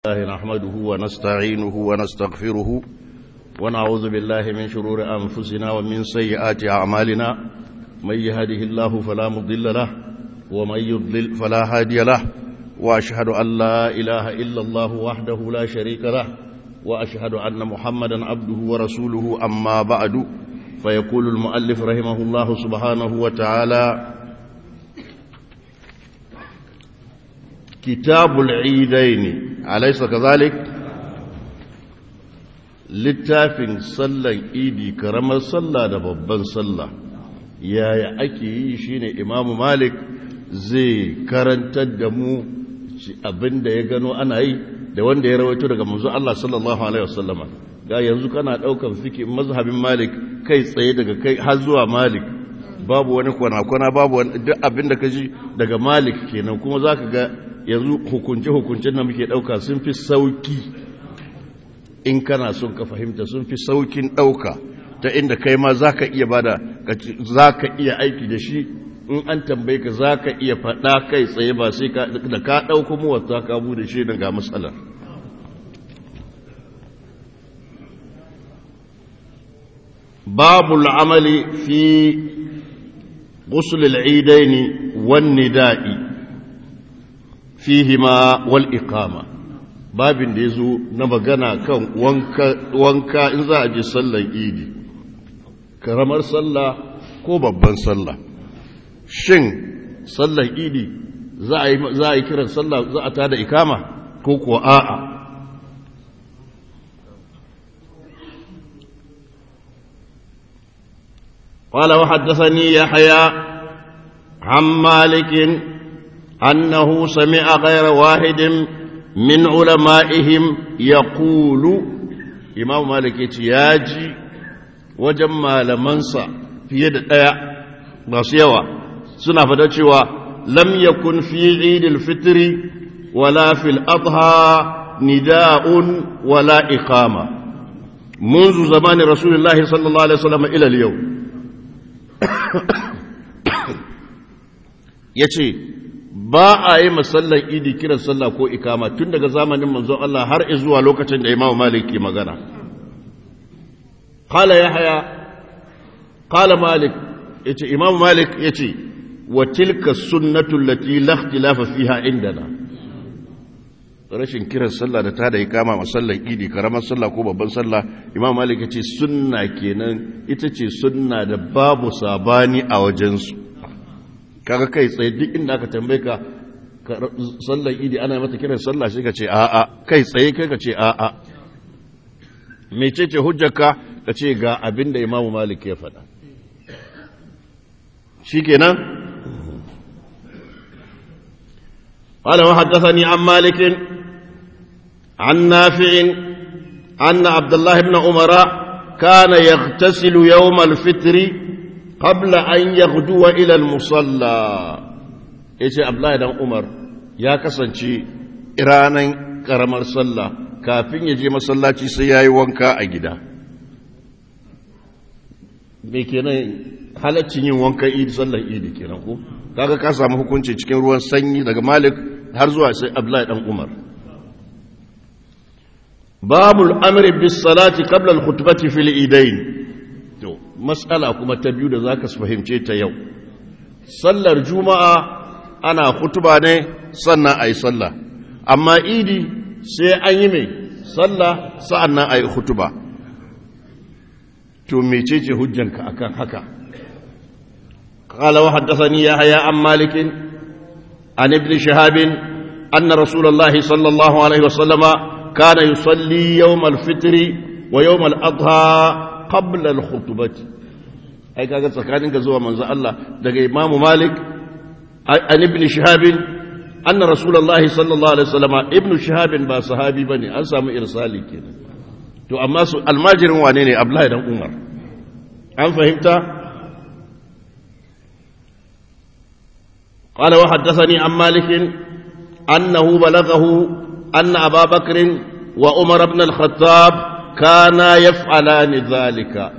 الله نحمده ونستعينه ونستغفره ونعوذ بالله من شرور أنفسنا ومن سيئات أعمالنا من يهده الله فلا مضل له ومن يضلل فلا هادي له وأشهد أن لا إله إلا الله وحده لا شريك له وأشهد أن محمدا عبده ورسوله أما بعد فيقول المؤلف رحمه الله سبحانه وتعالى كتاب العيدين أليس كذلك littafin sallan idi karamar sallah da babban sallah yaya ake yi shine imamu malik zai karantar da mu abin da ya gano ana yi da wanda ya rawaito daga manzo Allah sallallahu alaihi wasallama ga yanzu kana daukan fiki mazhabin malik kai tsaye daga kai har zuwa malik babu wani kwana-kwana babu wani duk abin da ka ji daga malik kenan kuma zaka ga yanzu hukunce-hukuncen da muke ɗauka sun fi sauki in kana son ka fahimta sun fi saukin ɗauka ta inda kai ma za ka iya bada za ka iya aiki da shi in an tambaye ka za ka iya faɗa kai tsaye ba sai da ka ɗauka muwata ka bude shi daga matsalar babu al'amali fi غسل العيدين والنداء fihima wal iqama babin da yazo na magana kan wanka wanka in za a je sallar idi karamar sallah ko babban sallah shin sallar idi za a yi za a yi kiran sallah za a tada ikama ko ko a'a قال وحدثني يحيى عن مالك أنه سمع غير واحد من علمائهم يقول إمام مالك ياجي وجمع لمنسى في يد الآية بصيوة سنة فتشوى لم يكن في عيد الفطر ولا في الأضحى نداء ولا إقامة منذ زمان رسول الله صلى الله عليه وسلم إلى اليوم يتي ba a yi masallan idi kiran sallah ko ikama tun daga zamanin manzon Allah har zuwa lokacin da Imam Malik ke magana qala yahya qala malik yace Imam Malik yace wa tilka sunnatu allati la ikhtilafa fiha indana rashin kiran sallah da ta da ikama masallan idi karamar sallah ko babban sallah Imam Malik yace sunna kenan ita ce sunna da babu sabani a wajensu kaga kai tsaye duk inda aka tambaye ka sallar idi ana mata kiran sallah shi ka ce a'a kai tsaye kai ka ce a'a mecece hujjarka ka ce ga abin da imamu malik ya faɗa shi kenan قال وحدثني عن مالك عن نافع أن عبد الله بن عمر كان يغتسل يوم الفطر قبل أن يغدو إلى المصلى yace Abdullahi dan Umar ya kasance iranan karamar sallah kafin ya je masallaci sai yayi wanka a gida me kenan halaccin yin wankan idi sallar idi kenan ko kaga ka samu hukunci cikin ruwan sanyi daga Malik har zuwa sai Abdullahi dan Umar babul amri bis salati qabla al khutbati fil idain to matsala kuma ta biyu da za ka fahimce ta yau sallar juma'a ana hutuba ne sannan a yi sallah amma idi sai an yi mai sallah sa'an nan a yi hutuba to mece ce hujjanka akan haka قال وحدثني يحيى عن مالك عن ابن شهاب أن رسول الله صلى الله عليه وسلم كان يصلي يوم الفطر ويوم الأضحى qabla al-khutbati ai kaga tsakanin ka zuwa manzo Allah daga Imam Malik an ibn Shihab anna Rasulullahi sallallahu alaihi wasallam ibn Shihab ba sahabi bane an samu irsali kenan to amma su almajirin wane ne Abdullahi dan Umar an fahimta قال وحدثني عن مالك أنه بلغه أن أبا بكر وعمر بن الخطاب kana yaf'alani zalika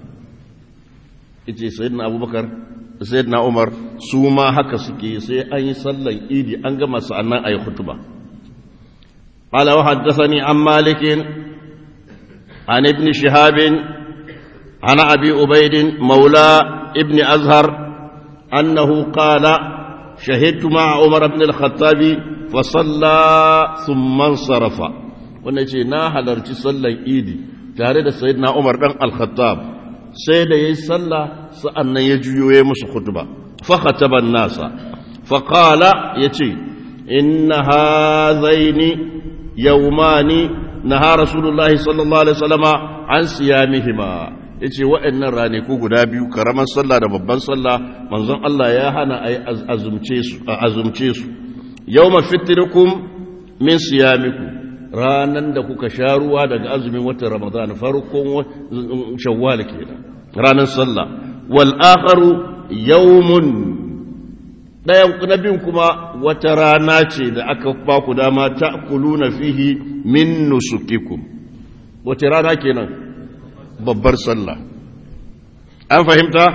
yace sayyidina abubakar sayyidina umar su ma haka suke sai an yi sallan idi an gama sa'annan ayi khutba قال وحدثني عن مالك عن ابن شهاب عن أبي عبيد مولى ابن أزهر أنه قال شهدت مع عمر بن الخطاب فصلى ثم انصرف ونجي ناهل صلى إيدي تارد سيدنا عمر بن الخطاب سيد يصلى سأن يجيو يمس خطبة فخطب الناس فقال يتي إن هذين يومان نهى رسول الله صلى الله عليه وسلم عن صيامهما yace waɗannan ranaku guda biyu karamar sallah da babban sallah manzon Allah ya hana a azumce su a azumce su yawma fitrikum min siyamikum ranan da kuka sha ruwa daga azumin watan Ramadan farkon shawwal kenan ranar sallah wal akharu yawmun ɗayan na biyun kuma wata rana ce da aka ba ku dama ta kuluna fihi min nusukikum wace rana kenan babbar sallah an fahimta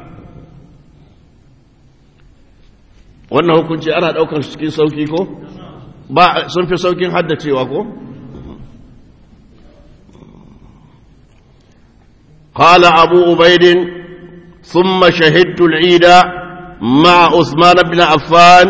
wannan hukunci ana ɗaukar cikin sauki ko ba sun fi saukin haddacewa ko قال أبو عبيد ثم شهدت العيد مع عثمان بن عفان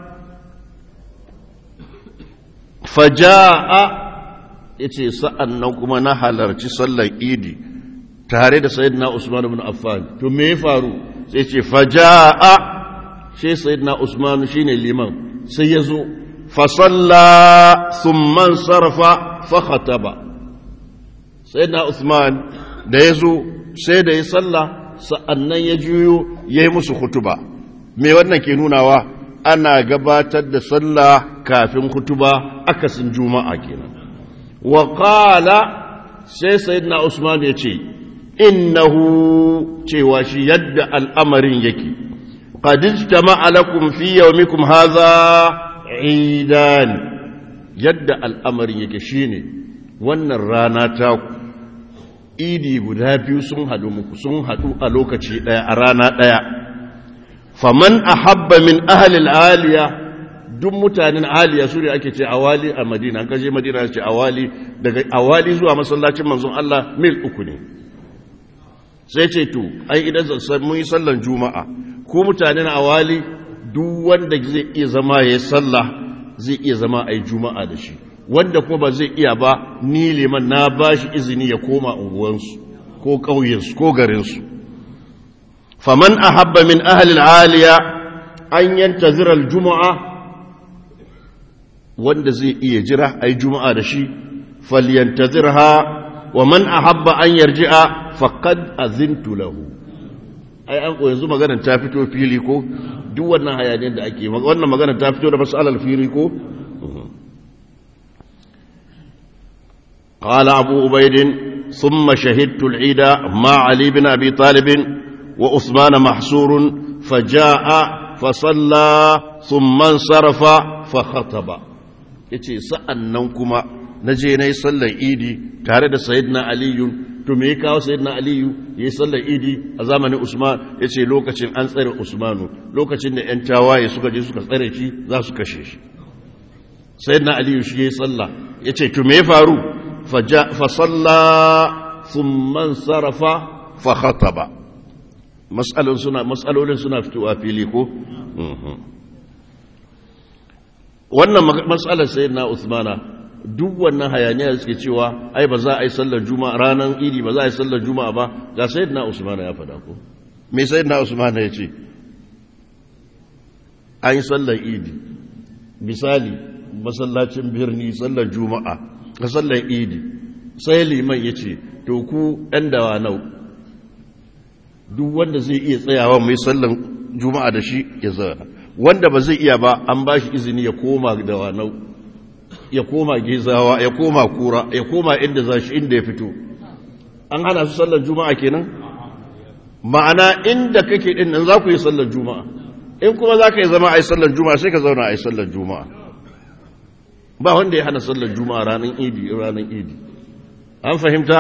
فجاء yace sa'an nan kuma na halarci sallar idi tare da sayyidina Usman ibn Affan to me ya faru sai ce faja'a shi sayyidina Usman shine liman sai yazo fa salla thumma sarafa fa khataba sayyidina Usman da yazo sai da ya salla sa'annan ya juyo yayi musu hutuba me wannan ke nunawa ana gabatar da sallah kafin hutuba akasin juma'a kenan wa qala sai sayyidina usman ya ce innahu cewa shi yadda al'amarin yake qad ijtama'a lakum fi yawmikum hadha idan yadda al'amarin yake shine wannan rana ta idi guda biyu sun hadu muku sun hadu a lokaci daya a rana daya faman ahabba min ahli al-aliya duk mutanen aliya su ne ake ce awali a madina an kashe madina ce awali daga awali zuwa masallacin manzon Allah mil uku ne sai ce to ai idan mun yi sallan juma'a ko mutanen awali duk wanda zai iya zama ya yi sallah zai iya zama a yi juma'a da shi wanda kuma ba zai iya ba ni liman na ba shi izini ya koma unguwansu ko ƙauyensu ko garinsu faman ahabba min ahalil aliya an yantazira al-juma'a wanda zai iya jira ai juma'a da shi falyantazirha wa man ahabba an yarji'a faqad azintu lahu ai an yanzu maganar ta fito fili ko duk wannan hayaniyar da ake wannan maganar ta fito da masalar fili ko قال أبو عبيد ثم شهدت العيد مع علي بن أبي طالب وعثمان محصور فجاء فصلى ثم انصرف فخطب yace sa'an nan kuma na je na yi sallar idi tare da sayidina aliyu to me ya kawo sayidina aliyu ya yi sallar idi a zamanin usman ya ce lokacin an tsare usmanu lokacin da 'yan tawaye suka je suka tsare shi za su kashe shi sayidina aliyu shi ya yi sallah ya ce to me ya faru fasalla thumman sarafa fa khataba matsalolin suna fitowa fili ko wannan matsalar sai na usmana duk wannan hayaniya da suke cewa ai ba za a yi sallar juma'a ranar idi ba za a yi sallar juma'a ba ga sai na usmana ya fada ko me sai na usmana ya ce an yi sallar idi misali masallacin birni sallar juma'a ga sallar idi sai liman ya ce to ku ɗan dawa nau duk wanda zai iya tsayawa mai sallar juma'a da shi ya zana wanda ba zai iya ba an ba shi izini ya koma da wanau ya koma gezawa ya koma kura ya koma inda za shi inda ya fito an hana su sallar juma'a kenan ma'ana inda kake din nan za ku yi sallar juma'a in kuma za ka yi zama a yi sallar juma'a sai ka zauna a yi sallar juma'a ba wanda ya hana sallar juma'a ranar idi ranar idi an fahimta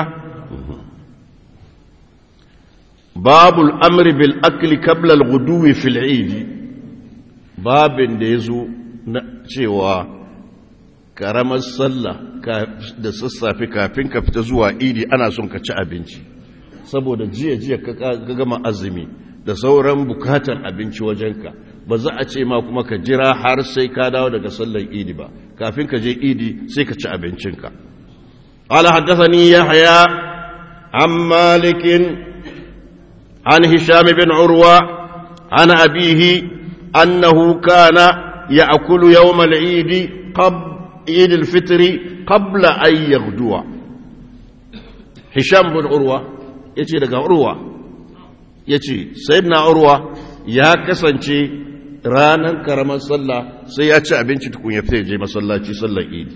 babul amri bil akli qabla al-ghuduwi fil idi babin da ya zo na cewa karamar sallah da sassafe kafin ka fita zuwa idi ana son ka ci abinci saboda jiya-jiya ka gama azumi da sauran bukatar abinci wajenka ba za a ce ma kuma ka jira har sai ka dawo daga sallar idi ba kafin ka je idi sai ka ci abincinka قال حدثني يحيى عن مالك عن هشام بن عروة عن أبيه أنه كان يأكل يوم العيد قبل عيد الفطر قبل أن يغدو هشام بن عروة يجي لك عروة يجي سيدنا عروة يا كسنشي ranar karamar sallah sai ya ci abinci tukun ya fita je masallaci sallar idi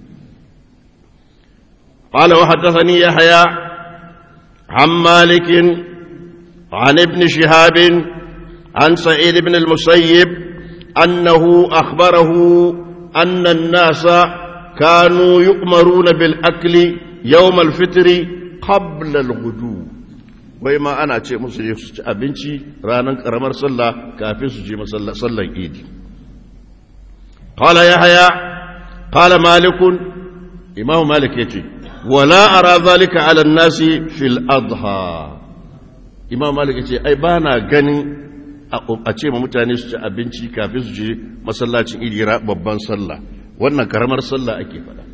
قال وحدثني يحيى عن مالك عن ابن شهاب عن سعيد بن المسيب أنه أخبره أن الناس كانوا يؤمرون بالأكل يوم الفطر قبل الغدو وما أنا أتي مسلم أبنتي رانا كرمر صلى كافي سجي صلى صلى إيدي قال يحيى قال مالك إمام مالك يتي ولا أرى ذلك على الناس في الأضحى إمام مالك يتي أي بانا غني a ce ma mutane su ci abinci kafin su je masallacin idira babban sallah wannan karamar sallah ake fada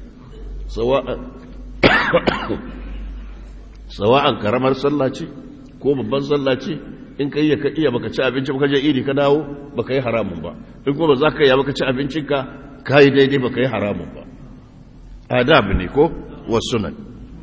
sawa'an karamar sallah ce ko babban sallah ce in ka iya ka iya baka ci abinci baka je idi ka dawo baka yi haramun ba in kuma ba za ka iya baka ci abincinka ka yi daidai baka yi haramun ba adab ne ko wasu nan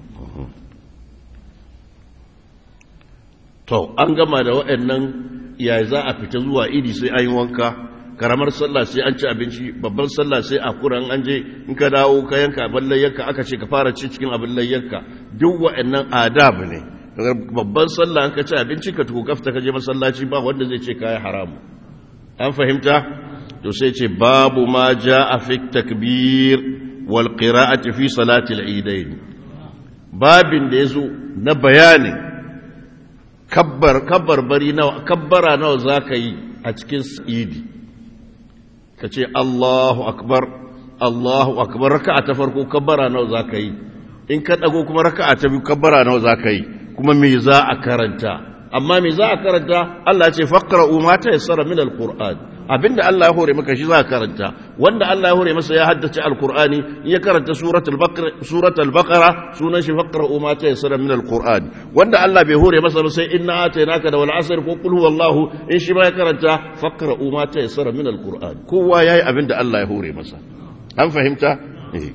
to an gama da waɗannan ya za a fita zuwa idi sai an yi wanka karamar sallah sai an ci abinci babban sallah sai a kuran an je in ka dawo ka yanka abin layyanka aka ce ka fara ci cikin abin layyanka duk waɗannan adab ne babban sallah an ka ci abinci ka tuku kafta ka je masallaci ba wanda zai ce kayi haramu an fahimta to sai ce babu ma ja a fi takbir wal qira'ati fi salati al-eidain babin da yazo na bayanin kabbar kabbar bari nawa kabbara nawa zaka yi a cikin idi kace Allahu akbar Allahu akbar raka'a ta farko kabbara nawa zaka yi in ka dago kuma raka'a ta biyu kabbara nawa zaka yi kuma me za a karanta amma me za a karanta Allah ce faqra'u ma tayassara min alquran abinda Allah ya hore maka shi za ka karanta wanda Allah ya hore masa ya haddace alqur'ani in ya karanta suratul baqara suratul baqara sunan shi faqra'u ma tayassara min alquran wanda Allah bai hore masa ba sai inna atainaka da wal asr ko qul huwallahu in shi ba ya karanta faqra'u ma tayassara min alquran kowa yayi abinda Allah ya hore masa an fahimta eh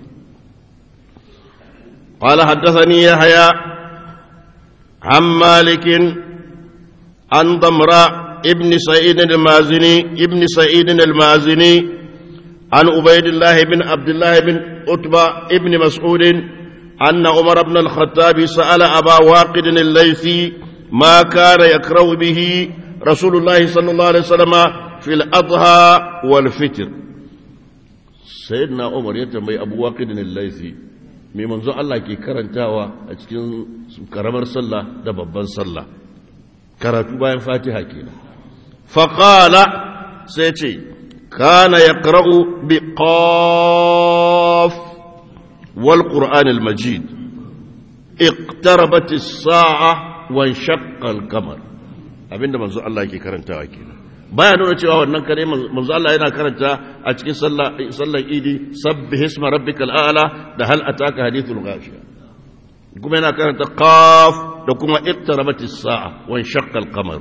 قال حدثني يحيى عن مالك عن ضمراء ابن سعيد المازني ابن سعيد المازني عن عبيد الله بن عبد الله بن عتبة ابن مسعود أن عمر بن الخطاب سأل أبا واقد الليثي ما كان يكره به رسول الله صلى الله عليه وسلم في الأضحى والفطر سيدنا عمر يتمي أبو واقد الليثي mai manzo Allah ke karantawa a cikin karamar sallah da babban sallah karatu bayan fatiha kenan faqala sai ce kana yaqra'u bi qaf wal qur'an al majid iqtarabat as-sa'a wa inshaqqa al-qamar abinda manzo Allah ke karantawa kenan baya nuna cewa wannan kare manzo Allah yana karanta a cikin sallar idi sabbih isma rabbikal a'la da hal ataka hadithul ghashiya kuma yana karanta qaf da kuma iqtarabatis sa'a wa inshaqqa al-qamar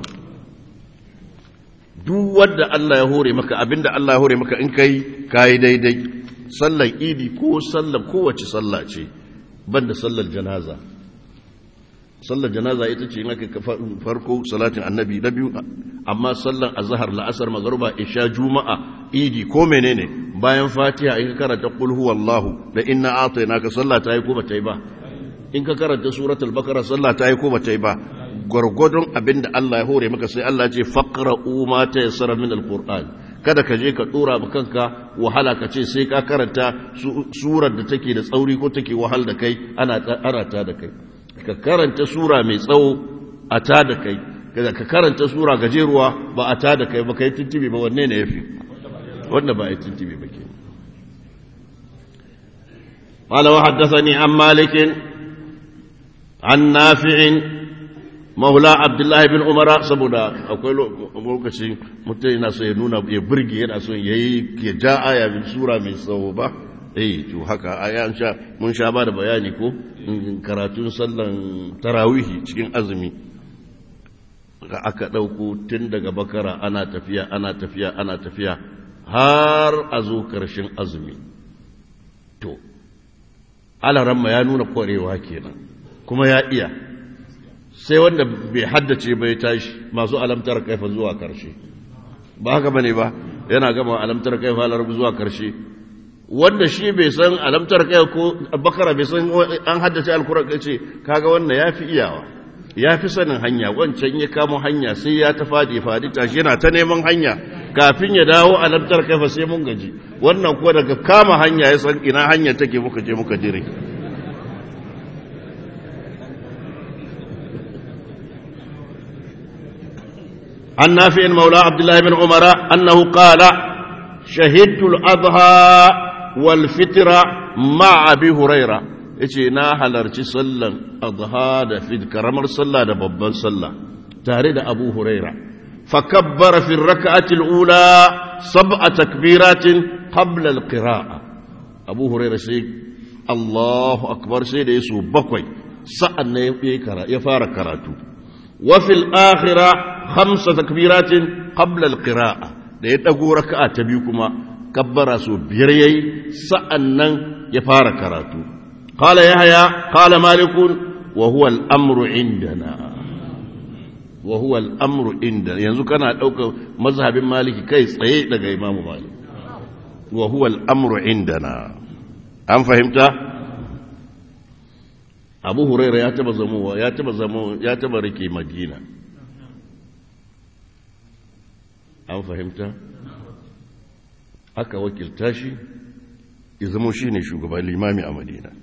duk wanda Allah ya hore maka abinda Allah ya hore maka in kai kai daidai sallar idi ko sallar kowace sallah ce banda sallar janaza sallar janaza ita ce aka farko salatin annabi na biyu amma sallar azhar la'asar magruba isha juma'a idi ko menene bayan fatiha in ka karanta qul huwallahu da inna atainaka sallah ta yi ko bata yi ba in ka karanta suratul baqara sallah ta yi ko bata yi ba gwargwadon abinda Allah ya hore maka sai Allah ya ce faqra'u ma tayassara min alquran kada ka je ka dora ba kanka wahala ka ce sai ka karanta surar da take da tsauri ko take wahal da kai ana arata da kai ka karanta sura mai tsawo a ta da kai ka karanta sura gajeruwa ba a ta da kai ba ka yi tuntubi ba wanne ne ya fi wanda ba a yi tuntubi ba ke قال وحدثني عن مالك عن نافع مولى عبد الله بن عمر saboda akwai lokaci mutum yana so ya nuna ya burge yana so ya yi ya ja aya min sura mai tsawo ba eh to haka aya sha mun sha ba da bayani ko karatun sallan tarawihi cikin azumi aka ɗauko tun daga bakara ana tafiya ana tafiya ana tafiya har a zo ƙarshen azumi to alaramma ya nuna ƙwarewa kenan kuma ya iya sai wanda bai haddace bai tashi masu alamtar kaifa zuwa ƙarshe ba haka bane ba yana gama alamtar kaifa larabci zuwa ƙarshe wanda shi bai san alamtar kai ko bakara bai san an haddace alkuran kai ce kaga wannan ya fi iyawa ya fi sanin hanya wancan ya kamo hanya sai ya ta fadi fadi tashi yana ta neman hanya kafin ya dawo a lantar kafa sai mun gaji wannan kuwa daga kama hanya ya san ina hanya take muka je muka dire an nafi maula abdullahi bin umara annahu qala shahidtu al-adha wal fitra ma'a abi huraira yace na halarci sallan adha da fid karamar sallah da babban sallah tare da abu huraira فكبر في الركعة الأولى سبع تكبيرات قبل القراءة أبو هريرة سيد الله أكبر سيد يسوع بقوي سألنا يقرأ يفارق كراتو وفي الآخرة خمس تكبيرات قبل القراءة ليتقو ركعة تبيكما كبر سو بيريي سألنا يفارق كراتو قال يحيى قال مالك وهو الأمر عندنا wa huwa al'amru inda yanzu kana ɗaukar mazhabin maliki kai tsaye daga imamu malik wa huwa al'amru indana an fahimta abu huraira ya taba zamowa ya taba zamo ya taba rike madina an fahimta aka wakilta shi ya zamo shi ne shugaban limami a madina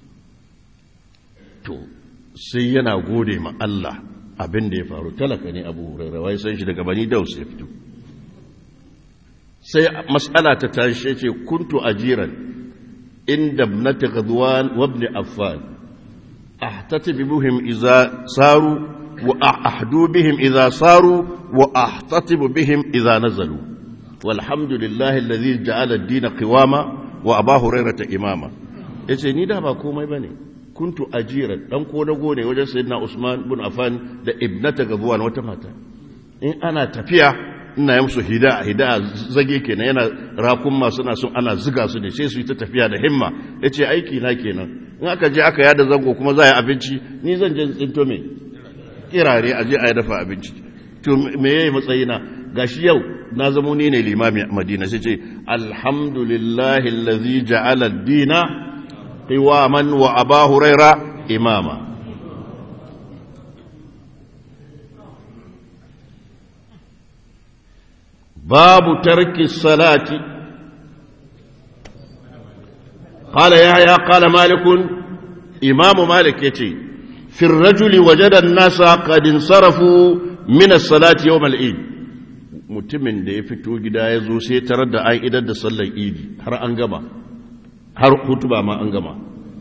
to sai yana gode ma Allah abin da ya faru talaka ne abu hurairu wai san shi daga bani daus ya fito sai mas'ala ta tashi ce kuntu ajiran inda ibnati ghadwan wa ibn affan ahtatibu bihim idza saru wa ahdu bihim idza saru wa ahtatibu bihim idza nazalu walhamdulillahi alladhi ja'ala ad-din qiwama wa aba hurairata imama yace ni da ba komai bane kuntu ajiran dan kodago ne wajen sayyidina Usman bin Affan da ibnata gabuwan wata mata in ana tafiya ina yi musu hida hida zage kenan yana rakun masu na sun ana ziga su ne sai su yi ta tafiya da himma yace aiki na kenan in aka je aka yada zango kuma za a yi abinci ni zan je tsinto me kirare a je a yi dafa abinci to me yayi matsayina gashi yau na zamo ni ne limami a Madina sai ce alhamdulillahi allazi ja'ala ad-dina قواما وأبا هريرة إماما باب ترك الصلاة قال يحيى قال مالك إمام مالك يتي في الرجل وجد الناس قد انصرفوا من الصلاة يوم العيد mutumin da ya fito gida ya zo sai tarar da an idar da sallar idi har an gama har hutuba ma an gama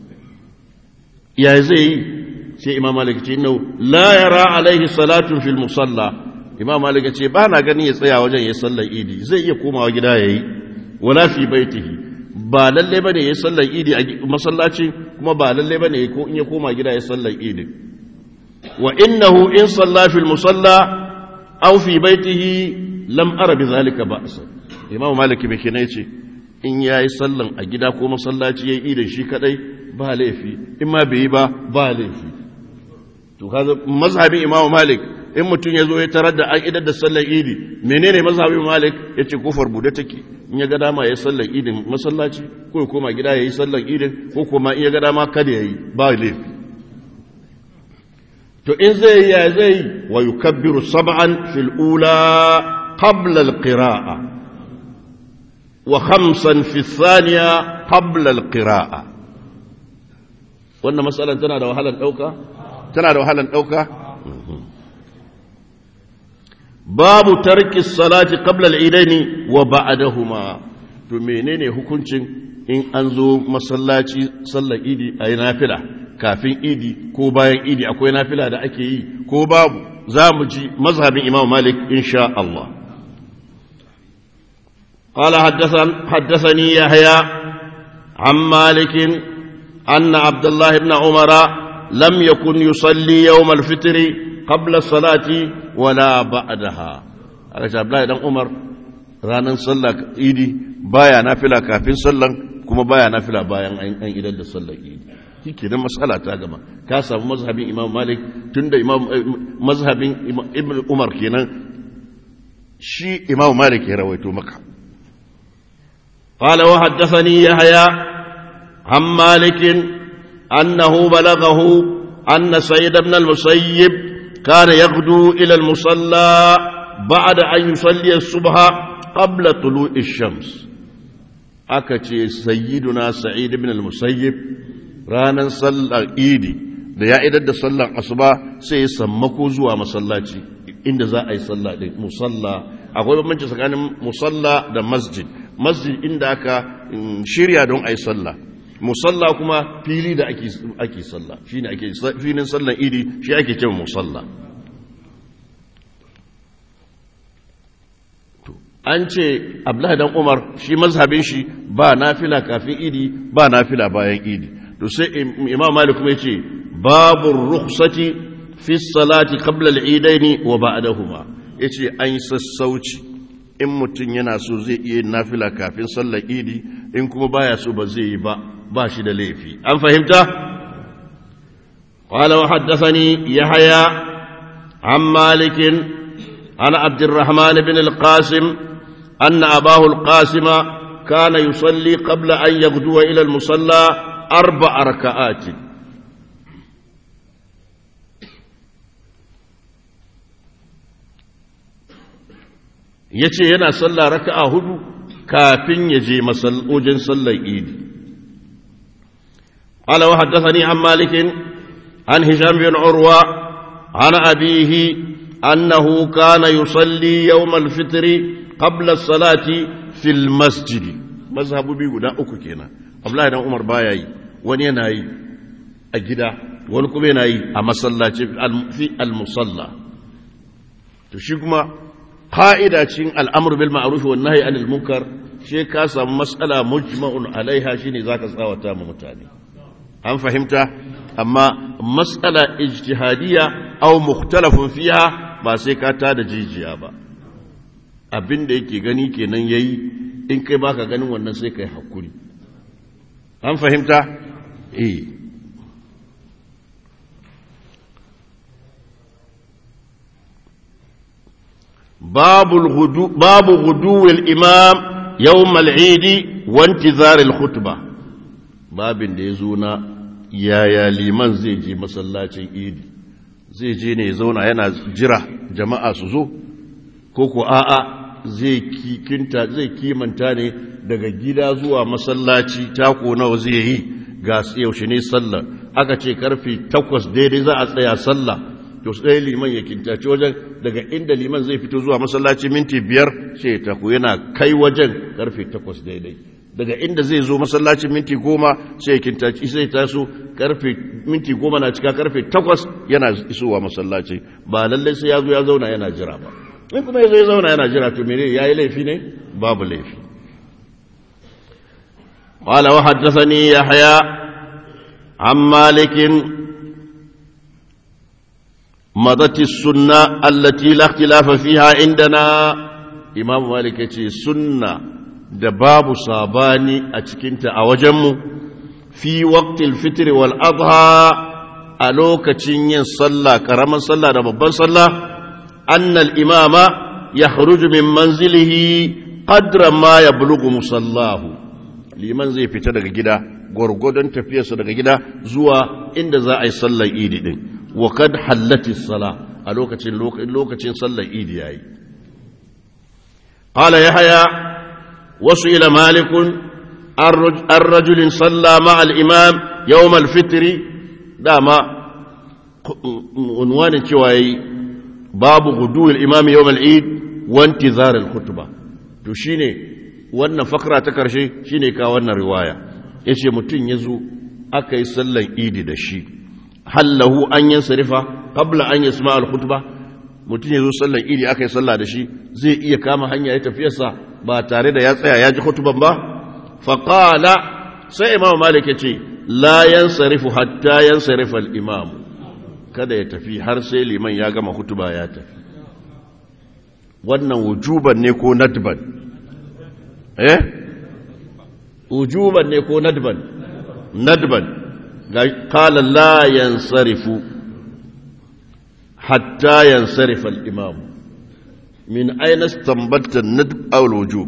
ya zai yi sai imam malik ce nau la yara alaihi salatun fil musalla imam malik ce ba na ganin ya tsaya wajen ya sallar idi zai iya komawa gida ya yi wala fi baitihi ba lalle bane ya sallar idi a masallaci kuma ba lalle bane ko in ya koma gida ya sallar idi wa innahu in salla fil musalla aw fi baitihi lam ara bi zalika ba'sa imam malik bai kina ce in ya yi sallan a gida ko masallaci ya yi idan shi kadai ba laifi in ma bai yi ba ba laifi to kaza mazhabin imamu malik in mutum ya zo ya tarar da an idar da sallan idi menene mazhabin malik ya ce kofar bude take in ya ga dama ya sallan idin masallaci ko ya koma gida ya yi sallan idin ko kuma in ya ga dama kada ya yi ba laifi to in zai yi ya zai wa yukabbiru sab'an fil ula qabla al-qira'ah وخمسا في الثانية قبل القراءة wannan matsalar tana da wahalar ɗauka? tana da wahalar ɗauka? babu tarki salati qabla al-idaini wa ba'dahuma to menene hukuncin in an zo masallaci sallar idi a yi nafila kafin idi ko bayan idi akwai nafila da ake yi ko babu za mu ji mazhabin imam malik insha Allah قال حدثني يحيى عن مالك أن عبد الله بن عمر لم يكن يصلي يوم الفطر قبل الصلاة ولا بعدها aka Abdullahi dan Umar ranar sallah idi baya nafila kafin sallan kuma baya nafila bayan an idan da sallar idi shike nan mas'ala ta gama ka samu mazhabin Imam Malik tunda Imam mazhabin Ibn Umar kenan shi Imam Malik ya rawaito maka قال وحدثني يحيى عن مالك أنه بلغه أن سيد بن المسيب كان يغدو إلى المصلى بعد أن يصلي الصبح قبل طلوع الشمس أكتي سيدنا سعيد بن المسيب رانا صلى إيدي da ya idar da sallar asuba sai ya sammako zuwa masallaci inda za a yi sallah din musalla akwai bambanci tsakanin musalla da masjid masjid inda aka shirya don a yi sallah musalla kuma fili da ake sallah shi ne ake filin sallan idi shi ake cewa musalla an ce abdullahi dan umar shi mazhabin shi ba nafila kafin idi ba nafila bayan idi to sai imam malik kuma yace babu rukhsati fi salati qabla al-idaini wa ba'dahuma yace an yi sassauci in mutum yana so zai iya nafila kafin sallar idi in kuma baya so ba zai yi ba ba shi da laifi an fahimta qala wa haddathani yahya an malik an abdurrahman ibn al-qasim anna abahu al-qasim kana yusalli qabla an yaghduwa ila al-musalla arba'a raka'at yace yana sallah raka'a hudu kafin ya je masallojin sallar idi قال وحدثني عن مالك عن هشام بن عروة عن أبيه أنه كان يصلي يوم الفطر قبل الصلاة في المسجد مذهب بي غدا uku kenan Abdullahi dan Umar baya yi wani yana yi a gida wani kuma yana yi a masallaci fi al-musalla to shi kuma qa'ida cin al'amr bil ma'ruf wan nahy anil munkar shi ka samu mas'ala mujma'un alaiha shine zaka tsawata ma mutane an fahimta amma matsala ijtihadiyya aw mukhtalafun fiha ba sai ka ta da jijiya ba abin da yake gani kenan yayi in kai baka ganin wannan sai kai hakuri an fahimta eh babu gudu babu gudu al-imam yawm al-eid wa intizar al-khutbah babin da ya zo na yaya liman zai je masallacin idi zai je ne ya zauna yana jira jama'a su zo ko ko a'a zai kinta zai kimanta ne daga gida zuwa masallaci tako nawa zai yi ga yaushe ne sallah aka ce karfe takwas daidai za a tsaya sallah to sai liman ya kintace wajen daga inda liman zai fito zuwa masallaci minti biyar sai tako yana kai wajen karfe takwas daidai daga inda zai zo masallacin minti goma sai kintaci sai taso karfe minti goma na cika karfe takwas yana isowa masallaci ba lallai sai ya zo ya zauna yana jira ba in kuma ya zo ya zauna yana jira to mene ya yi laifi ne babu laifi قال وحدثني يحيى عن مالك مضت السنة التي لا اختلاف فيها عندنا إمام مالك يقول سنة da babu sabani a cikinta a wajenmu fi waqtil fitr wal adha a lokacin yin sallah karaman sallah da babban sallah annal imama yakhruju min manzilihi qadra ma yablughu musallahu liman zai fita daga gida gwargwadon tafiyarsa daga gida zuwa inda za a yi sallar idi din wa kad hallati sala a lokacin lokacin sallar idi yayi qala yahya وسئل مالك الرجل صلى مع الإمام يوم الفطر داما عنوان كواي باب غدو الإمام يوم العيد وانتظار الخطبة تشيني wannan fakra ta karshe shine ka wannan riwaya yace mutum yazo aka yi sallan idi da shi hallahu an yansarifa qabla an yasma al-khutbah mutum yazo sallan idi aka yi sallah da shi zai iya kama hanya ya tafiyarsa ba tare da ya tsaya ya ji khutban ba faqala sai imam malik yace la yansarifu hatta yansarifa al-imam kada ya tafi har sai liman ya gama hutuba ya tafi wannan wujuban ne ko nadban eh wujuban ne ko nadban nadban ga qala la yansarifu hatta yansarifa al-imam min ayna istanbatta an-nadb aw al-wujub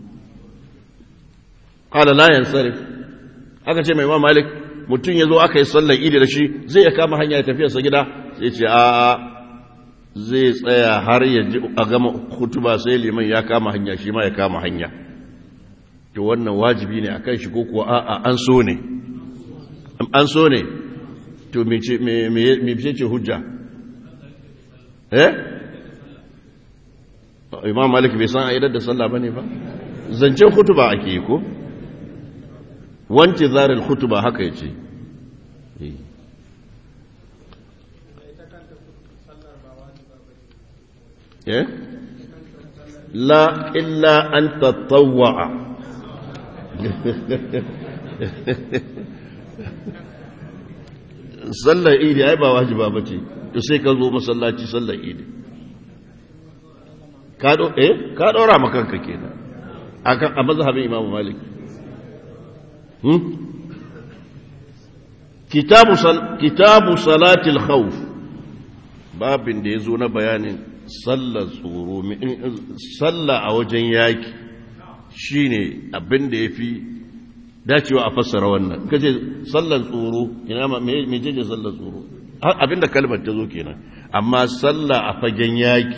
qala la yansarif aka ce mai imam malik mutum ya zo aka yi sallar idi da shi zai ya kama hanya ya tafiyarsa gida sai ce a zai tsaya har ya ji a gama hutuba sai liman ya kama hanya shi ma ya kama hanya to wannan wajibi ne akan shi ko kuwa a'a an so ne an so ne to me ce ce hujja eh imam malik bai san aidar da sallah bane ba zancen hutuba ake yi ko wance zarar hutuba haka ya ce la illa an tattawa'a sallar idi ai ba wajiba ba ce to sai ka zo masallaci sallar idi ka ɗora makanka kenan a mazhabin imamu malik kitabu salatil khawf babin da ya zo na bayanin sallar tsoro sallah a wajen yaki shine abin da ya fi dacewa a fassara wannan kace sallar tsoro ina ma me je sallar tsoro abin da kalmar ta zo kenan amma sallah a fagen yaki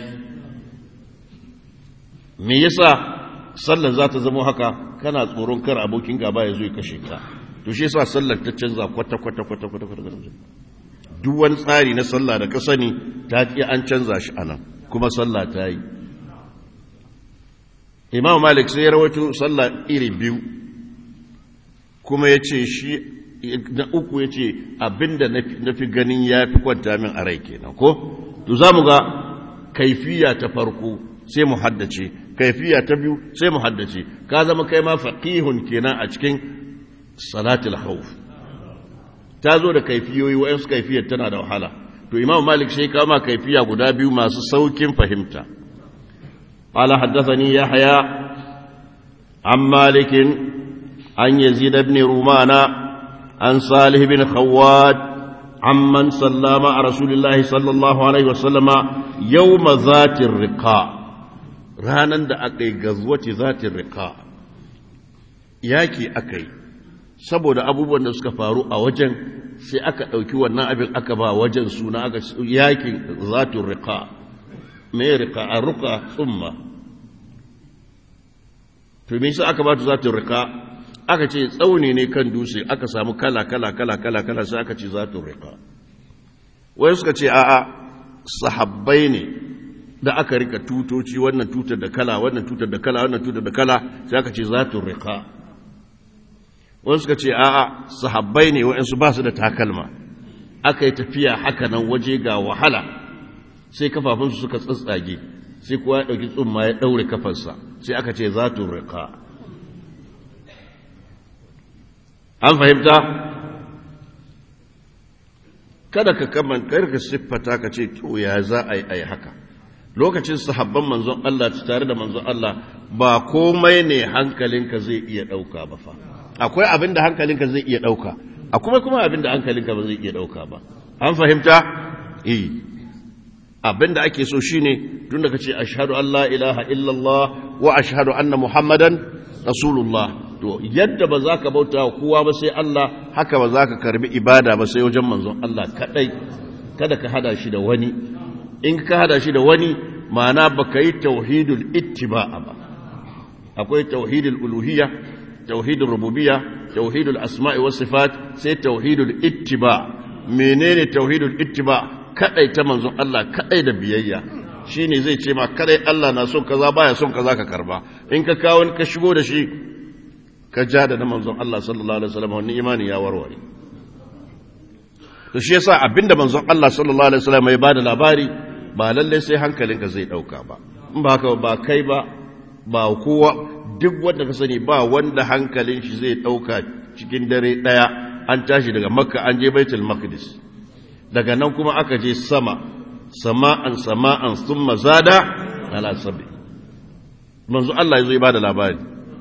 me yasa sallar za ta zama haka kana tsoron kar abokin gaba ya zo ya kashe ka to shi yasa sallar ta canza kwata kwata kwata kwata kwata duk wani tsari na sallah da ka sani ta ki an canza shi anan kuma sallah ta yi imam malik sai ya rawaito sallah iri biyu kuma ya ce shi na uku ya ce abinda na fi ganin ya fi kwanta min a rai kenan ko to za mu ga kaifiya ta farko sai mu haddace kaifiya ta biyu sai mu haddace ka zama kai ma faqihun kenan a cikin salatul khawf ta zo da kaifiyoyi wayansu kaifiyar tana da wahala to imam malik sai ka ma kaifiya guda biyu masu saukin fahimta qala haddathani yahya an malik an yazid ibn rumana an salih ibn khawwat عمن صلى مع رسول الله صلى الله عليه وسلم يوم ذات الرقاء ranar da aka yi gazuwace zatin rika yaki aka yi saboda abubuwan da suka faru a wajen sai aka ɗauki wannan abin aka ba wajen suna aka yakin zatin rika mai rika a ruka tsumma to me aka ba ta zatin rika aka ce tsauni ne kan dutse aka samu kala kala kala kala kala sai aka ce zatin rika wai suka ce a'a sahabbai ne da aka rika tutoci wannan tutar da kala wannan tutar da kala wannan tutar da kala sai aka ce zatun rika wani suka ce a'a sahabbai ne wa'ansu ba su da takalma aka yi tafiya haka nan waje ga wahala sai kafafunsu suka tsatsage sai kuwa ya ɗauki tsumma ya ɗaure kafarsa sai aka ce zatun rika an fahimta kada ka kaman ka siffata ka ce to ya za a yi haka lokacin sahabban manzon Allah tare da manzon Allah ba komai ne hankalinka zai iya ɗauka ba fa akwai abin da hankalinka zai iya ɗauka akwai kuma abin da hankalinka ba zai iya ɗauka ba an fahimta eh abin da ake so shine tun da kace ashhadu an la ilaha illallah wa ashhadu anna muhammadan rasulullah to yadda ba za ka bauta kowa ba sai Allah haka ba za ka karbi ibada ba sai wajen manzon Allah kadai kada ka hada shi da wani in ka hada shi da wani ma'ana ba ka yi tauhidul ittiba'a ba akwai tauhidul uluhiyya tauhidul rububiyya tauhidul asma'i was sifat sai tauhidul ittiba menene tauhidul ittiba kadai ta manzon Allah kadai da biyayya shine zai ce ma kada Allah na son kaza baya son kaza ka karba in ka kawo ka shigo da shi ka ja da na manzon Allah sallallahu alaihi wasallam wani imani ya warware to shi yasa abinda manzon Allah sallallahu alaihi wasallam ya bada labari ba lalle sai hankalinka zai dauka ba in ba haka ba kai ba ba kowa duk wanda ka sani ba wanda hankalin shi zai dauka cikin dare daya an tashi daga makka an je baitul maqdis daga nan kuma aka je sama sama'an sama'an thumma zada ala sabi manzo Allah yazo ya bada labari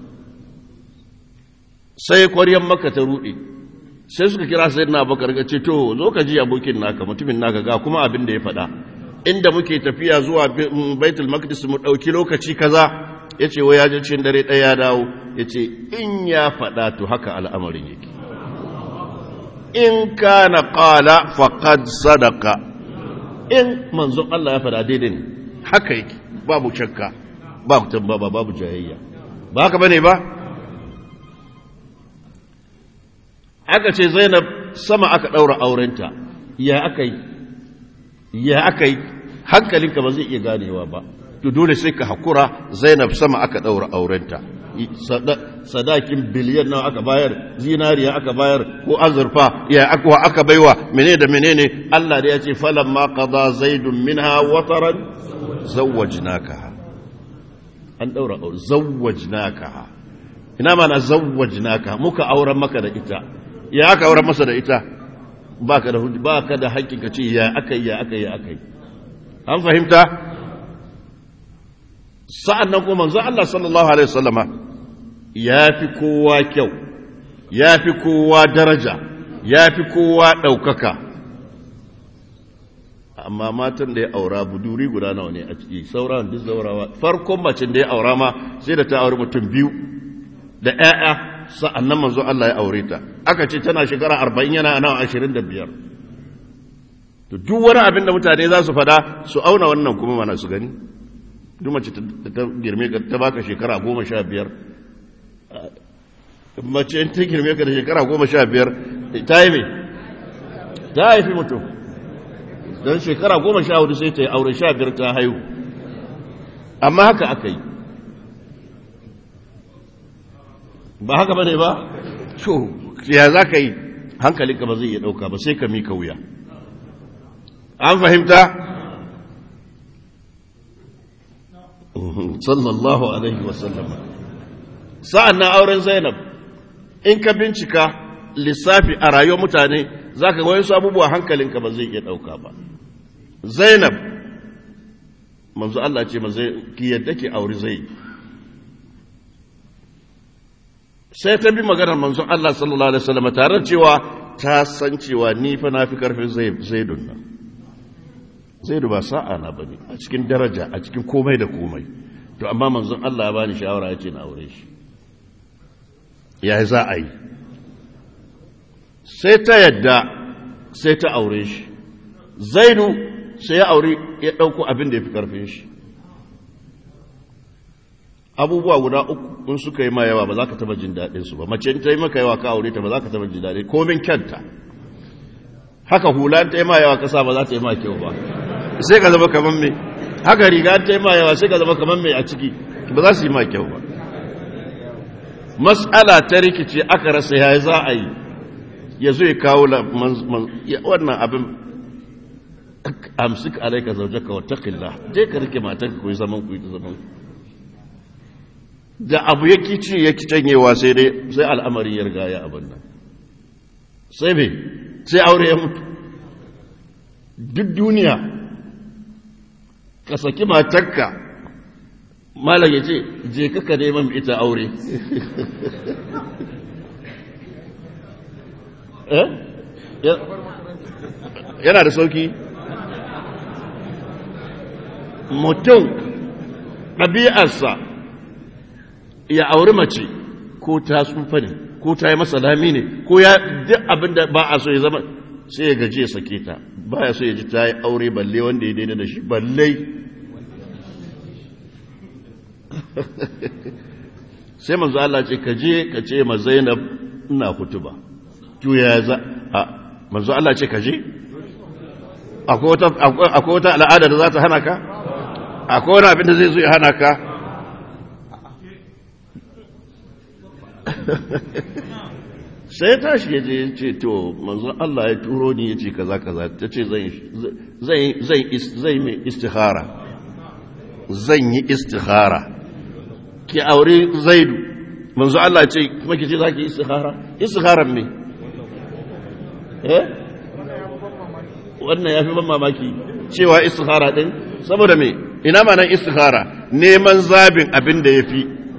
sai kwaryan makka ta rude sai suka kira sayyidina abubakar ga ce to zo ka ji abokin naka mutumin naka ga kuma abin da ya faɗa inda muke tafiya zuwa baitul maqdis mu dauki lokaci kaza yace wai ya je cikin dare ɗaya ya dawo yace in ya faɗa to haka al'amarin yake in kana qala faqad sadaqa in manzon Allah ya faɗa daidai ne haka yake babu shakka babu tambaba babu jayayya ba haka bane ba aka ce Zainab sama aka daura aurenta ya aka yi ya aka yi hankalinka ba zai iya ganewa ba to dole sai ka hakura Zainab sama aka daura aurenta sadakin biliyan nawa aka bayar zinariya aka bayar ko azurfa ya akwa aka baiwa menene da menene Allah da ya ce falan ma qada zaidun minha wataran zawwajnaka an daura aure zawwajnaka ina mana zawwajnaka muka auren maka da ita ya aka auren masa da ita baka da baka da haƙƙin ka ce ya akai ya akai ya akai an fahimta sa'an nan kuma manzo Allah sallallahu Alaihi wasallama ya fi kowa kyau, ya fi kowa daraja, ya fi kowa ɗaukaka. Amma matan da ya aura buduri guda nawa ne a ciki, sauran duk zaurawa, farkon macin da ya aura ma sai da ta auri mutum biyu da ‘ya'ya sa'an nan manzo Allah ya aure ta. Aka ce tana shekara arba'in yana nawa ashirin da biyar. To, duk wani abin da mutane za su fada su auna wannan kuma mana su gani. duk mace ta girme ka ta baka shekara goma sha biyar mace ta girme ka da shekara goma sha biyar ta yi mai ta haifi mutum don shekara goma sha hudu sai ta yi aure sha biyar ta haihu amma haka aka yi ba haka ba ne ba to ya za ka yi hankalinka ba zai iya ɗauka ba sai ka mika wuya an fahimta sallallahu alaihi wasallam sa'an na auren zainab in ka bincika lissafi a rayuwar mutane za ka wayansu abubuwa hankalinka ba zai iya ɗauka ba zainab manzu Allah ce ma zai ki yadda ki auri zai sai ta bi maganar manzu Allah sallallahu alaihi wasallam tare cewa ta san cewa ni fa na fi karfin zaidun nan zaidu ba sa'a na bane a cikin daraja a cikin komai da komai to amma manzon Allah ya bani shawara ya ce na aure shi ya za a yi sai ta yadda sai ta aure shi zaidu sai ya aure ya ɗauko abin da ya fi ƙarfin shi abubuwa guda uku in suka yi ma yawa ba za ka taba jin daɗinsu ba mace in ta yi maka yawa ka aure ta ba za ka taba jin daɗi komin kyanta haka hula ta yi ma yawa kasa ba za ta yi ma kyau ba sai ka zama kamar mai haka riga ta yi ma yawa sai ka zama kamar mai a ciki ba za su yi ma kyau ba matsala ta rikice aka rasa ya za a yi ya zo ya kawo wannan abin amsik alaika zaujaka wa taqillah je ka rike matanka ku yi zaman ku yi ta zaman da abu ya kici ya kicanyewa sai dai sai al'amari ya riga ya abin nan sai me sai aure ya mutu duk duniya ka saki matanka malam ya ce je kaka neman ita aure yana da sauki mutum ɗabi'arsa ya auri mace ko ta tsufa ne ko ta yi masa lami ne ko ya duk abin da ba a so ya zama sai ya gaji ya sake ta ba ya so ya ji ta yi aure balle wanda ya daina da shi balle sai manzo Allah ce ka je ka ce ma Zainab ina kutuba to ya za a manzo Allah ce ka je akwai wata al'ada da za ta hana ka akwai wani abin da zai zo ya hana ka sai ya tashi ya je ya ce to manzon Allah ya turo ni ya ce kaza kaza ta ce zai mai istihara zan yi istihara ki aure zaidu manzo Allah ya ce kuma ki ce za ki istihara istiharan me eh wannan ya fi ban mamaki cewa istihara din saboda me ina ma nan istihara neman zabin abin da ya fi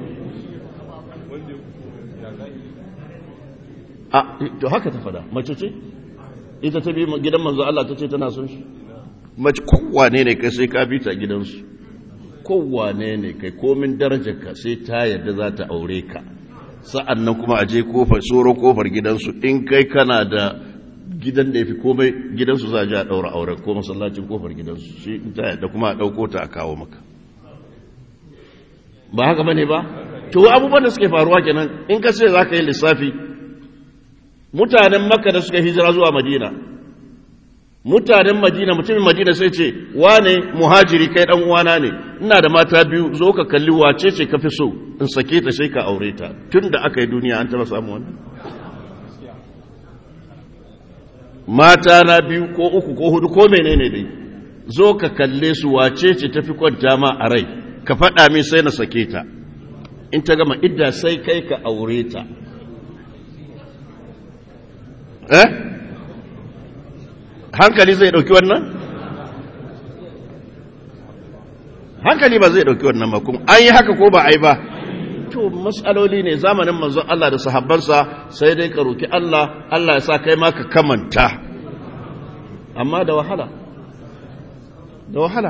a to haka ta fada mace ce ita ta bi gidan manzo Allah ta ce tana son shi mace kowane ne kai sai ka bi ta gidansu kowane ne kai komin darajarka sai ta yadda za ta aure ka sa'an nan kuma a je kofar tsoro kofar gidansu in kai kana da gidan da ya fi komai gidansu za a ji a ɗaura auren ko masallacin kofar gidansu shi ta yadda kuma a ɗauko ta a kawo maka ba haka bane ba to abubuwan da suke faruwa kenan in ka ce za ka yi lissafi mutanen makka da suka hijira zuwa madina mutanen madina mutumin madina sai ce wane muhajiri kai dan uwana ne ina da mata biyu zo ka kalli wace ce ka fi so in sake ta sai ka aure ta tun da aka yi duniya an taba samu wannan mata na biyu ko uku ko hudu ko menene dai zo ka kalle su wace ce tafi kwanta ma a rai ka faɗa min sai na sake ta in ta gama idda sai kai ka aure ta eh hankali zai dauki wannan hankali ba zai dauki wannan ba kuma an yi haka ko ba a yi ba to matsaloli ne zamanin manzon Allah da sahabbansa sai dai ka roki Allah Allah ya sa kai ma ka kamanta amma da wahala da wahala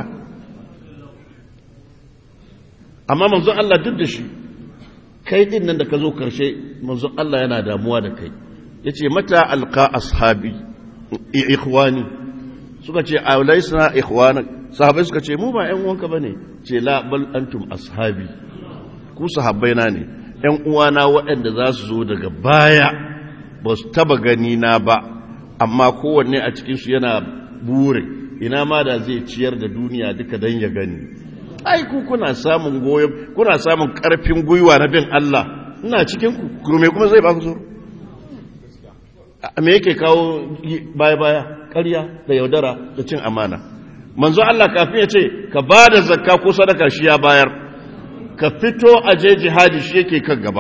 amma manzon Allah duk da shi kai din nan da ka zo karshe manzon Allah yana damuwa da kai yace mata alqa ashabi ikhwani suka ce aulaisna ikhwana sahabbai suka ce mu ba ƴan uwanka bane ce la bal antum ashabi ku sahabbaina ne ƴan uwana waɗanda za su zo daga baya ba su taba gani na ba amma kowanne a cikin su yana bure ina ma da zai ciyar da duniya duka dan ya gani ai ku kuna samun goyon kuna samun karfin gwiwa na bin Allah ina cikin ku me kuma zai ba ku tsoro me yake kawo baya-baya ƙarya da yaudara da cin amana manzo Allah kafin ya ce ka ba da zakka ko sadaka shi ya bayar ka fito a je jihadi shi yake kan gaba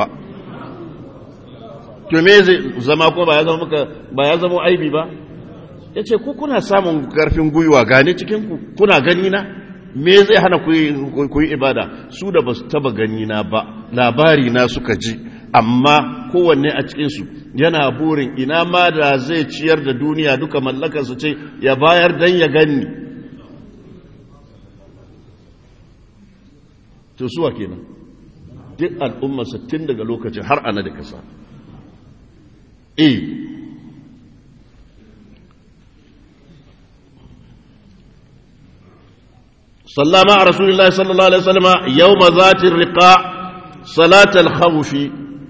to me zai zama ko ba ya zama maka ba ya zama aibi ba ya ce ku kuna samun karfin gwiwa gane cikin ku kuna gani na me zai hana ku yi ibada su da ba su taba gani na ba labari na suka ji amma kowanne a cikinsu yana burin ina ma da zai ciyar da duniya duka mallakarsa ce ya bayar dan ya gani to suwa kenan duk al'ummarsa tun daga lokacin har ana da kasa e sallama a rasulullahi sallallahu alaihi wasallama yau ma zatin riƙa salatal khawfi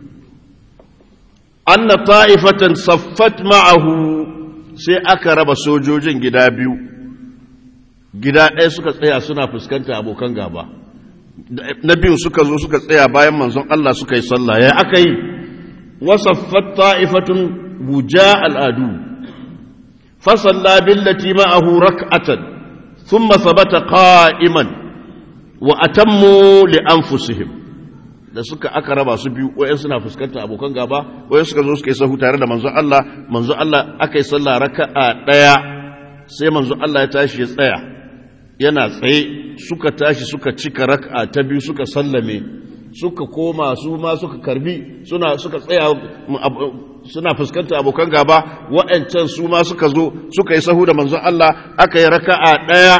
anna ta'ifatan saffat ma'ahu sai aka raba sojojin gida biyu gida ɗaya suka tsaya suna fuskanta abokan gaba na biyu suka zo suka tsaya bayan manzon Allah suka yi sallah ya aka yi wasaffat ta'ifatun buja al'adu fasalla billati ma'ahu rak'atan thumma sabata qa'iman wa atammu li anfusihim da suka aka raba su biyu wayan suna fuskantar abokan gaba wayan suka zo suka yi sahu tare da manzon Allah manzon Allah aka yi sallah raka'a daya sai manzon Allah ya tashi ya tsaya yana tsaye suka tashi suka cika raka'a ta biyu suka sallame suka koma su ma suka karbi suna suka tsaya suna fuskantar abokan gaba wa'ancan su ma suka zo suka yi sahu da manzon Allah aka yi raka'a daya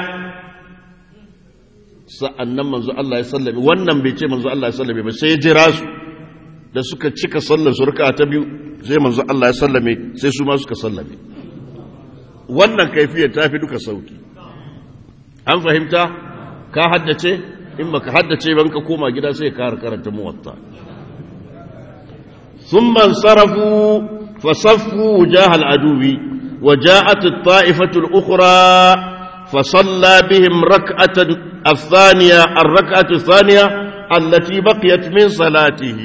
sa'an nan manzo Allah ya sallame wannan bai ce manzo Allah ya sallame ba sai ya jira su da suka cika sallar su raka ta biyu sai manzo Allah ya sallame sai su ma suka sallame wannan kaifiyar ta fi duka sauki an fahimta ka haddace in baka haddace ban ka koma gida sai ka karanta muwatta ثم انصرفوا فصفوا وجاه العدو وجاءت الطائفة الأخرى فصلى بهم ركعة الثانية الركعة الثانية التي بقيت من صلاته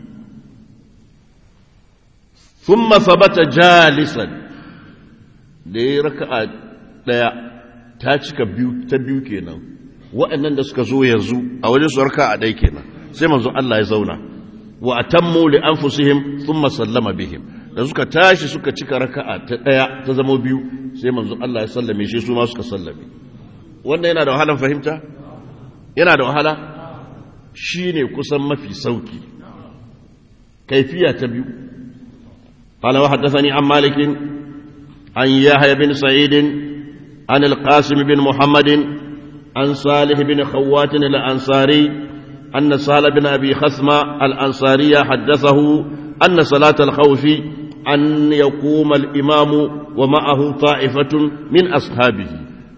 ثم ثبت جالسا دي ركعة daya ta cika biyu ta biyu kenan waɗannan da suka zo yanzu a wajen su raka a ɗaya kenan sai manzo Allah ya zauna wa atammu li anfusihim thumma sallama bihim da suka tashi suka cika raka'a ta ɗaya ta zama biyu sai manzo Allah ya sallame shi su ma suka sallame wannan yana da wahalan fahimta yana da wahala shine kusan mafi sauki kaifiya ta biyu قال وحدثني عن مالك عن يحيى بن سعيد عن القاسم بن محمد عن صالح بن خوات الأنصاري أن سهل بن أبي خثمة الأنصاري حدثه أن صلاة الخوف أن يقوم الإمام ومعه طائفة من أصحابه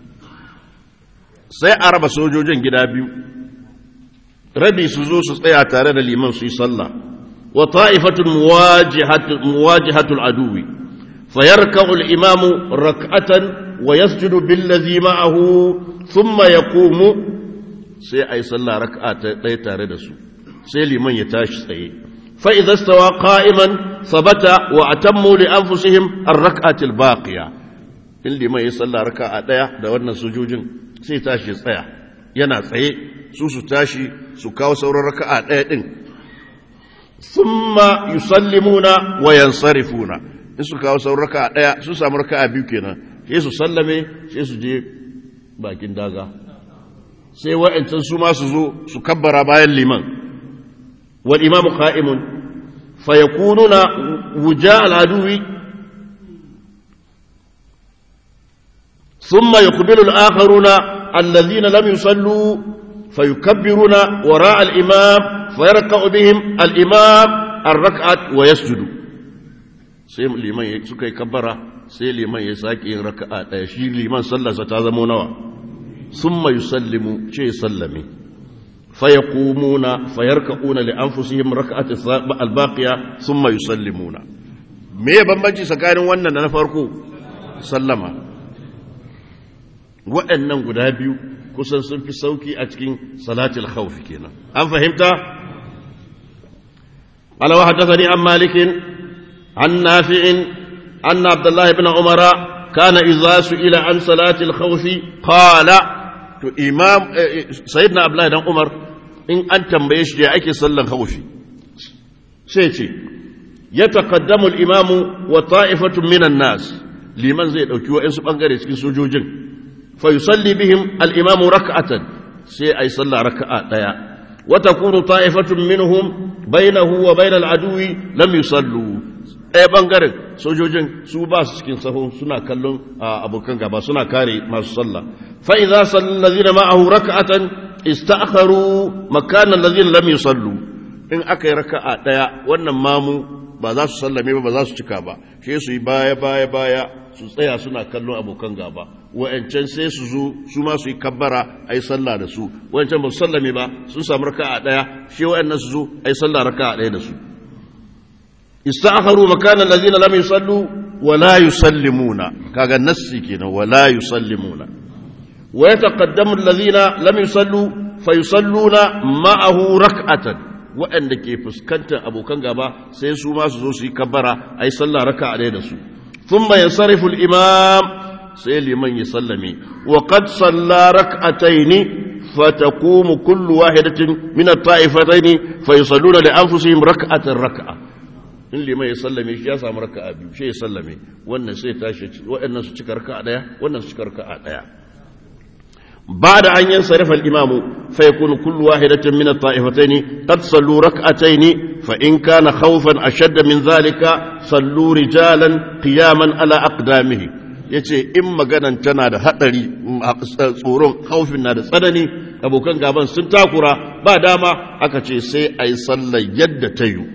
sai a raba sojojin gida biyu rabi su zo su tsaya tare da liman su yi sallah wa ta'ifatun muwajihatul aduwi fayarka'u al-imamu rak'atan wa yasjudu billazi ma'ahu thumma yaqumu sai ai sallah rak'a ta ɗaya tare da su sai liman ya tashi tsaye fa idza stawa qa'iman sabata wa atammu li anfusihim ar-rak'ati al-baqiya in liman ya sallah rak'a ɗaya da wannan sujujin sai tashi tsaya yana tsaye su su tashi su kawo sauran raka'a ɗaya ɗin thumma yusallimuna wa yansarifuna in su kawo sauran raka'a ɗaya su samu raka'a biyu kenan sai su sallame sai su je bakin daga sai wa'ancan su ma su zo su kabbara bayan liman wal imamu qa'imun fa yakununa wuja al-aduwi ثم يقبل الآخرون الذين لم يصلوا فيكبرون وراء الإمام فيركع بهم الإمام الركعة ويسجد sai liman suka yi kabbara sai liman ya sake yin raka'a ɗaya shi liman sallarsa ta zamo nawa sun mai sallimu ce sallame faya kumuna fayar ka'una li an fusihim raka'at albaqiya sun mai sallimuna me ya bambanci tsakanin wannan da na farko sallama waɗannan guda biyu kusan sun fi sauki a cikin salatul khawfi kenan an fahimta قال وحدثني عن مالك عن نافع أن عبد الله بن عمر كان إذا سئل عن صلاة الخوف قال to imam sayyidina abdullahi dan umar in an tambaye shi da ake sallan khawfi sai ce ya taqaddamu al-imamu wa ta'ifatun minan nas liman zai dauki wa'ansu bangare cikin sojojin fa yusalli bihim al-imamu rak'atan sai ai sallah raka'a daya wa takunu ta'ifatun minhum bainahu wa bainal aduwi lam yusallu ɗaya ɓangaren sojojin su ba su cikin saho suna kallon abokan gaba suna kare masu sallah fa'iza sallin lazina ma'ahu raka'atan ista'akharu makanan lazina lam yusallu in aka yi raka'a ɗaya wannan mamu ba za su sallame ba ba za su cika ba shi su yi baya baya baya su tsaya suna kallon abokan gaba wa'ancan sai su zo su ma su yi kabbara a yi sallah da su wa'ancan ba su sallame ba sun samu raka'a ɗaya shi wa'annan su zo a yi sallah raka'a ɗaya da su استأخروا مكان الذين لم يصلوا ولا يسلمون كاغا نسي كنا ولا يسلمون ويتقدم الذين لم يصلوا فيصلون معه ركعة وأن كي فسكنت أبو كنغابا سيسو ما سوسي كبرا أي صلى ركعة عليه ثم ينصرف الإمام سيلي من يسلمي وقد صلى ركعتين فتقوم كل واحدة من الطائفتين فيصلون لأنفسهم ركعة ركعة in liman ya sallame shi ya samu raka'a biyu shi ya sallame wannan sai tashi waɗannan su cika raka'a daya wannan su cika raka'a daya بعد أن ينصرف الإمام فيكون كل واحدة من الطائفتين قد صلوا ركعتين فإن كان خوفا أشد من ذلك صلوا رجالا قياما على أقدامه yace in maganan tana da haɗari tsoron haufin na da tsanani abokan gaban sun takura ba dama aka ce sai a yi sallar yadda ta yi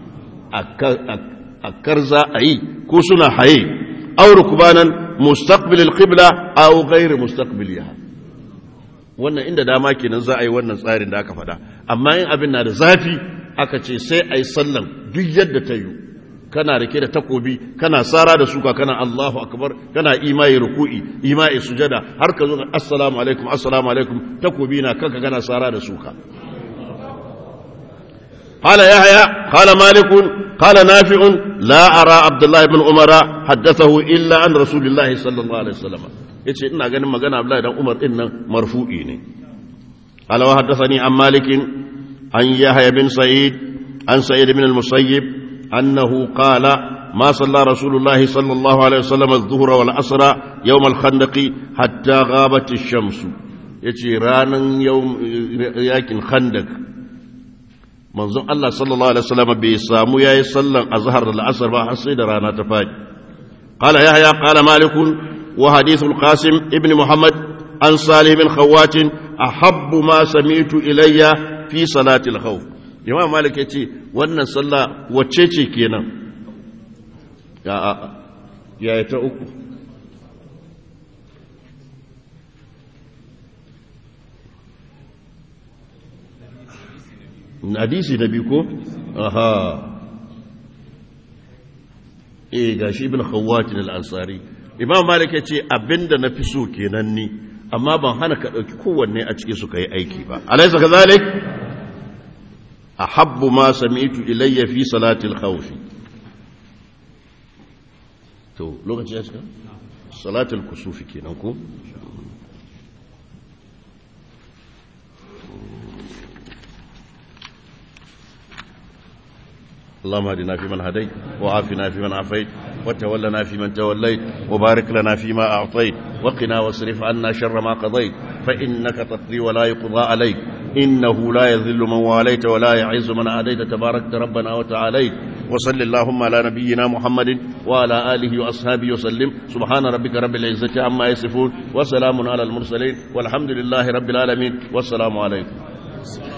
a karza a yi ko suna haye auru kubanan mustaqbilil qibla aw ghairu mustaqbiliha wannan inda dama kenan za a yi wannan tsarin da aka faɗa amma in abin na da zafi aka ce sai a yi sallan duk yadda ta yi kana rike da takobi kana sara da suka kana Allahu akbar kana imai ruku'i imai sujada har ka zo assalamu alaikum assalamu alaikum takobi na kanka kana sara da suka قال يحيى قال مالك قال نافع لا أرى عبد الله بن عمر حدثه إلا عن رسول الله صلى الله عليه وسلم yace ina ganin magana Abdullahi dan Umar din nan marfu'i ne قال وحدثني عن مالك عن يحيى بن سعيد عن سعيد بن المسيب أنه قال ما صلى رسول الله صلى الله عليه وسلم الظهر والعصر يوم الخندق حتى غابت الشمس يجي رانا يوم ياكن خندق manzon Allah sallallahu alaihi wasallam bai samu yayi sallan azhar da al'asr ba har sai da rana ta fadi qala yahya qala malik wa hadith al-qasim ibn muhammad an salih bin khawat ahabbu ma sami'tu ilayya fi salati al-khawf imam malik yace wannan sallah wacce ce kenan ya ya ta uku hadisi na biyu ko aha eh gashi ibn khawatin al-ansari imam malik ya ce abinda na fi so kenan ni amma ban hana ka dauki kowanne a cikin su kai aiki ba alaysa kadhalik ahabbu ma sami'tu ilayya fi salati al-khawf to lokaci ya cika salatul kusufi kenan ko اللهم اهدنا فيمن هديت وعافنا فيمن عافيت وتولنا فيمن توليت وبارك لنا فيما أعطيت وقنا واصرف عنا شر ما قضيت فإنك تقضي ولا يقضى عليك إنه لا يذل من واليت ولا يعز من عاديت تباركت ربنا وتعاليت وصل اللهم على نبينا محمد وعلى آله وأصحابه وسلم سبحان ربك رب العزة عما يصفون وسلام على المرسلين والحمد لله رب العالمين والسلام عليكم